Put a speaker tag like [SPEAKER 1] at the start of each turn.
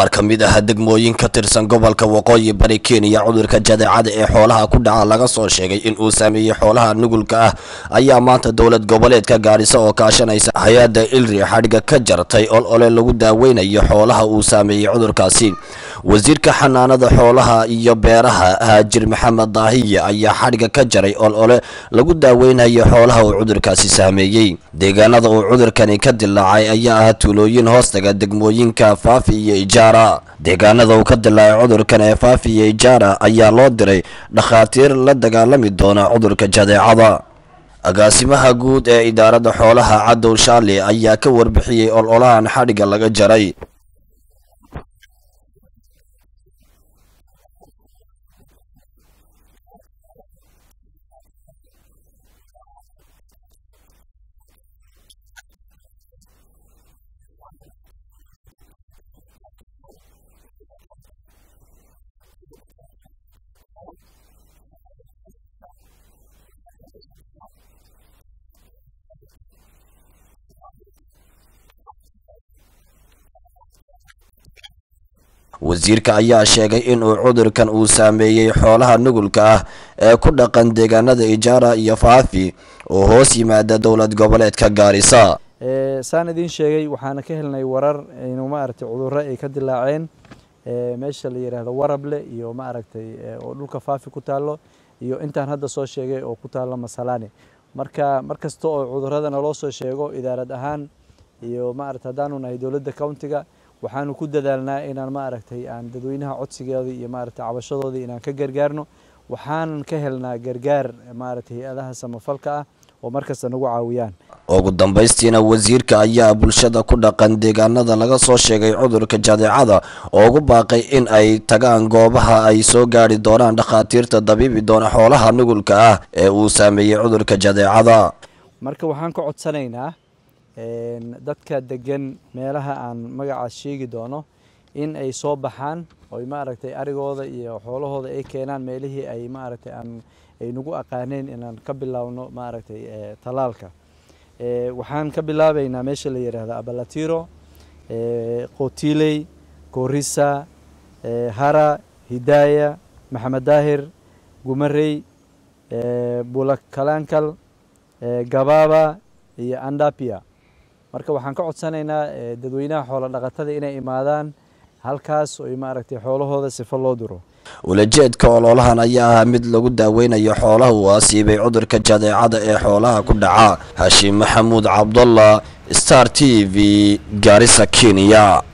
[SPEAKER 1] qaar ka mid ah degmooyin ka tirsan gobolka waqooyi bari kenya cudurka jadeecada ee xoolaha ku dhaca laga soo sheegay in uu saameeyey xoolaha nugulka ah ayaa maanta dowlad goboleedka gaadhisa oo kaashanaysa hay-adda ilri xadhigga ka jartay ol ole lagu daaweynayo xoolaha uu saameeyey cudurkaasi wasiirka xanaanada xoolaha iyo beeraha haajir maxamed daahiye ayaa xadhigga ka jaray ol ole lagu daaweynayo xoolaha uu cudurkaasi saameeyey deegaanada uu cudurkani ka dilaacay ayaa ah tuulooyin hoostaga degmooyinka faafi iyo ijaara deegaanada uu ka dilaacay cudurkan ee faafi iyo ijaara ayaa loo diray dhakhaatiir la dagaalami doona cudurka jadeecada agaasimaha guud ee idaaradda xoolaha cadow shaali ayaa ka warbixiyey ololahan xadhigga laga jaray wasiirka ayaa sheegay inuu cudurkan uu saameeyey xoolaha nugulka ah ee ku dhaqan deegaanada ijaara iyo faafi oo hoos yimaada dowlad goboleedka gaarisa
[SPEAKER 2] saan idiin sheegay waxaana ka helnay warar inuu maaragtay cudurro ay ka dilaaceen meesha la yidhaahdo warable iyo maaragtay oo dhulka faafi ku taallo iyo intaan hadda soo sheegay oo ku taallo masalani marka mar kasta oo cudurrada naloo soo sheego idaarad ahaan iyo maaragtay haddaanu nahay dowladda countiga waxaanu ku dadaalnaa inaan maaragtay aan dadweynaha codsigoodii iyo maaragtay cabashadoodii inaan ka gargaarno waxaanan ka helnaa gargaar maaragtay hay-adaha samafalka ah oo markasta nagu caawiyaan
[SPEAKER 1] ugu dambaystiina wasiirka ayaa bulshada ku dhaqan deegaanada laga soo sheegay cudurka jadeecada oo ugu baaqay in ay tagaan goobaha ay soo gaari doonaan dhakhaatiirta dabiibi doona xoolaha nugulka ah ee uu saameeyey cudurka jadeecada
[SPEAKER 2] marka waxaan ka codsanaynaa dadka degan meelaha aan magacaas sheegi doono in ay soo baxaan oy maaragtay arigooda iyo xoolahooda ay keenaan meelihii ay maaragtay aan ay nagu aqaaneen inaan ka bilaabno maaragtay talaalka waxaan ka bilaabaynaa meesha la yidhaahdo abalatiro qotiley korisa hara hidaya maxamed daahir gumarey bulakalankal gababa iyo andapia marka waxaan ka codsanaynaa dadweynaha xoolo dhaqatada inay imaadaan halkaas oy maaragtay xoolahooda sifo loo duro
[SPEAKER 1] ulajeedka ololahan ayaa ahaa mid lagu daaweynayo xoolaha uu asiibay cudurka jadeecada ee xoolaha ku dhaca hashim maxamuud cabdullah star t v gaarisa kenya